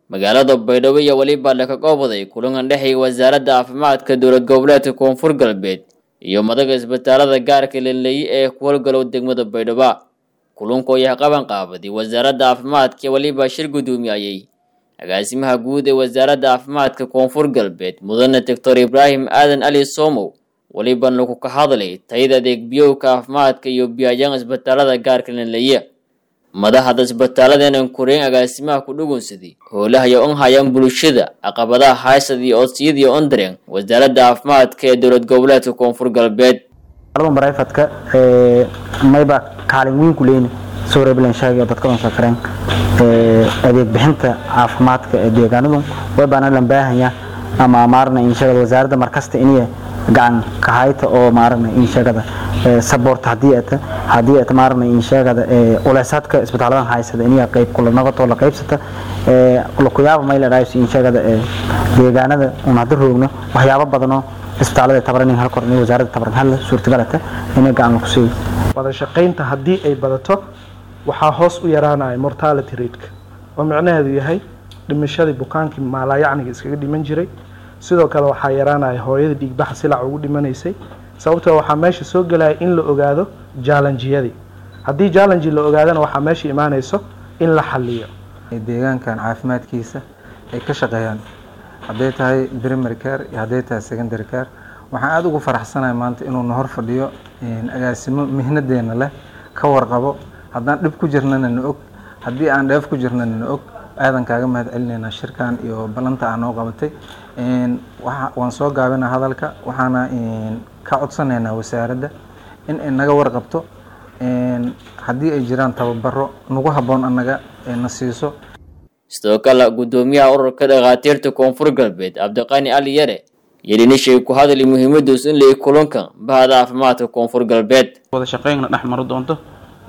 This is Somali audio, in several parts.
magaalada baydhabo iyo weliba laka goobaday kulankan dhexeeya wasaaradda caafimaadka dowlad goboleedka koonfur galbeed iyo madaga isbitaalada gaarka laleeye ee ku howlgalow degmada baydhabo kulanku ayaa qaban qaabaday wasaaradda caafimaadka iyo weliba shir guddoomiyayey agaasimaha guud ee wasaaradda caafimaadka koonfur galbeed mudane doctor ibraahim aadan ali somow weliban lagu ka hadlay tayada adeeg biyowka caafimaadka iyo biyayaan isbitaalada gaarka laleeye madaxda isbitaaladeenan koreyn agaasimaha ku dhugunsaday howlaha iyo on hayaan bulshada caqabadaha haysad iyo odsiyada iyo ondareen wasaaradda caafimaadka ee dowlad goboleedka koonfur galbeed barayfadka mayba kaalin weyn ku leeyni soo reeblen sheegay dadka on sakareen adeeg bixinta caafimaadka ee deegaanadu way baana lan baahanya ama maarna in sheegada wasaaradda markasta inay gacan ka hayta oo maarna in sheegada support hadii ay hadii ay maarna in sheegada uleysadka isbitaaladan haysada inay qayb kula noqoto la qaybsata ee la ku yaabo may la dhaayso in sheegada deegaanada una hada roogno waxyaabo badan oo isbitaalada tabaran hal kor in wasaaradda tabaran hal suurtagalata inay gacan ku siiyo wada shaqaynta haddii ay badato waxaa hoos u yaraanaya mortality rateka oo micnaheedu yahay dhimashadii bukaankii maalaayacniga iskaga dhiman jiray sidoo kale waxaa yaraanaya hooyada dhiigbaxa silac ugu dhimanaysay sababtoo waxaa meesha soo gelaya in la ogaado jallenjiyadii haddii jallenji la ogaadana waxaa meesha imaanayso in la xaliyo deegaankan caafimaadkiisa ay ka shaqeeyaan hadday tahay primary care iyo hadday tahay secondary care waxaan aada ugu faraxsanahay maanta inuu na hor fadhiyo agaasimo mihnadeena leh ka warqabo haddaan dhib ku jirnana na og haddii aan dheef ku jirnana na og aadan kaaga mahad celineynaa shirkan iyo ballanta aa noo qabatay waan soo gaabinaa hadalka waxaana ka codsanaynaa wasaaradda in ay naga warqabto haddii ay jiraan tababaro nagu habboon annaga na siiso sidoo kale guddoomiyaha ururka dhakhaatiirta koonfur galbeed cabdiqani ali yare yelinishay ku hadlay muhiimaduus in lay kulanka bahda caafimaadka koonfur galbeed wada shaqeynna dhex maro doonto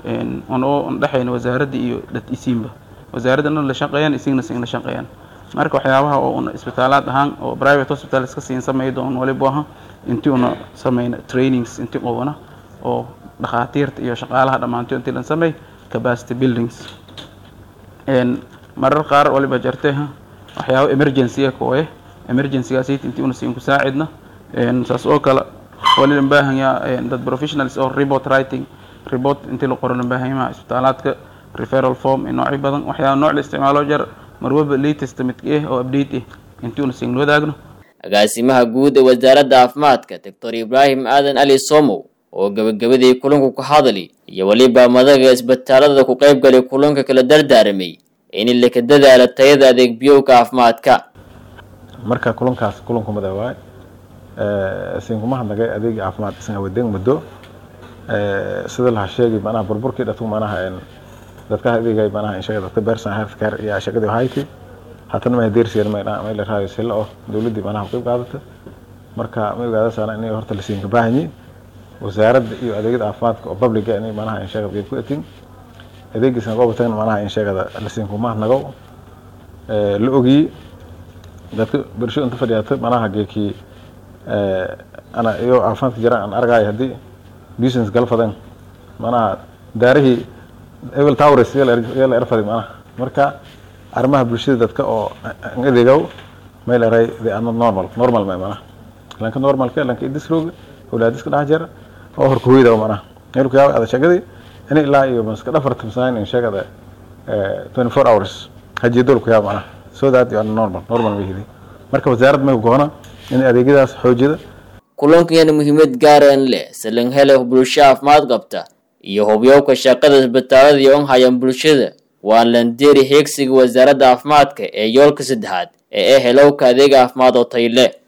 on dhexayna wasaaradda iyo dad isiinba wasaaradana la shaqeeyaan isigna sin la shaqeeyaan marka waxyaabaha oo una isbitaalaad ahaan oo private hospital iska siin samey doon waliba aha intii una sameyna trainings intii qobana oo dhakhaatiirta iyo shaqaalaha dhammaantood intii lan samey capacity buildings marar qaar waliba jartay waxyaaba emergency kooye emergencygaas intii una siin ku saacidna saas oo kale walilan baahanyaa dad professionals oo report writing report intii la qoro lan baahanyaha isbitaalaadka referral form noocyo badan waxyaaba nooc la isticmaalo jar marwaba latest midka ah oo update ah intii una siin wadaagno agaasimaha guud ee wasaaradda caafimaadka doctor ibraahim aadan ali somow oo gabagabadii kulanku ka hadli iyo weliba madaga isbitaalada ku qayb galay kulanka kala dardaaramay in laka dadaala tayada adeeg biyowka caafimaadka marka kulankaas kulanku mada waay siinkuma hadnagay adeega caafimaad isan awadeeg muddo sida laha sheegay manaha burburkii dhatu manaha dadka adeegay manaha inshaga dadka bersan health care iyo shaqadii hayti hatana ma deersiyan ma may la raayo sila oo dawladii manaha qayb qaadata marka ma ogaadasana inay horta la siinka baahanyi wasaaradda iyo adeegyada caafimaadka oo publica inay manaha inshaga qayb ku atin adeegiisna qobatan manaha inshagada la siinkuma hadnago la ogiyi dadka bulsho inta fadhiyaata manaha geekii ana iyo caafimaadka jiraan aan argayo haddii business galfadan manaha daarihii ebel towres yaa la erfaday manaha marka arrimaha bulshada dadka oo an adeegow may la eray they are not normal normal may manaha lanka normalka lanka idisrooga awlaadiska dhex jira oo horka hoyda manaha meelku yaaba ada shaqadii in ilaa iyo maska dhafarta masaan in sheegada twenty four hours hajeedolku yaaba manaha so that you are normal normal may hidi marka wasaarad may goona in adeegyadaas xoojida kulankan muhiimad gaaran leh salan hele bulsho caafimaad qabta iyo hubyowka shaqada isbitaalada iyo on hayaan bulshada waa landeeri heegsiga wasaaradda caafimaadka ee yoolka saddexaad ee ah helowka adeeg caafimaad oo tayle